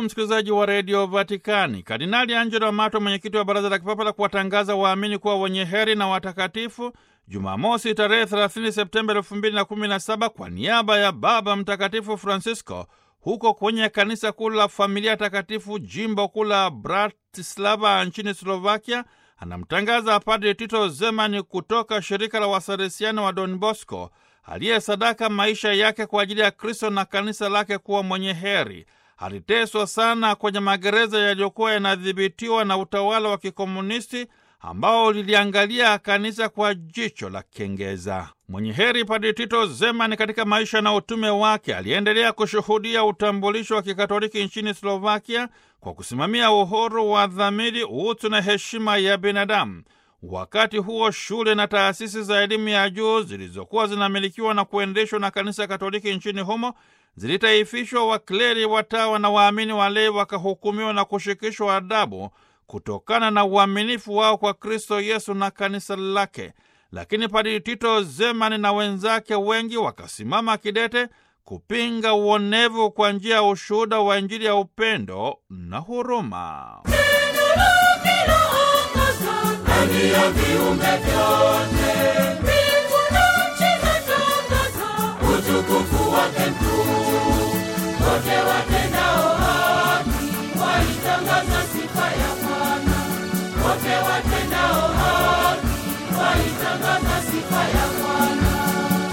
msikilizaji wa redio Vatikani. Kardinali Angelo Amato, mwenyekiti wa baraza la kipapa la kuwatangaza waamini kuwa wenye heri na watakatifu, Jumamosi tarehe 30 Septemba 2017 kwa niaba ya Baba Mtakatifu Francisco huko kwenye kanisa kuu la Familia Takatifu jimbo kuu la Bratislava nchini Slovakia, anamtangaza Padri Tito Zemani kutoka shirika la Wasalesiano wa Don Bosco aliyesadaka maisha yake kwa ajili ya Kristo na kanisa lake kuwa mwenye heri. Aliteswa sana kwenye magereza yaliyokuwa yanadhibitiwa na utawala wa kikomunisti ambao liliangalia kanisa kwa jicho la kengeza. Mwenye heri Padri Tito Zemani katika maisha na utume wake aliendelea kushuhudia utambulisho wa kikatoliki nchini Slovakia kwa kusimamia uhuru wa dhamiri, utu na heshima ya binadamu. Wakati huo shule na taasisi za elimu ya juu zilizokuwa zinamilikiwa na kuendeshwa na kanisa Katoliki nchini humo zilitaifishwa, wakleri, watawa na waamini walei wakahukumiwa na kushikishwa adabu kutokana na uaminifu wao kwa Kristo Yesu na kanisa lake. Lakini Padri Tito Zemani na wenzake wengi wakasimama kidete kupinga uonevu kwa njia ya ushuhuda wa Injili ya upendo na huruma. Ndani ya viumbe vyote mbingu na nchi zatangaza utukufu wa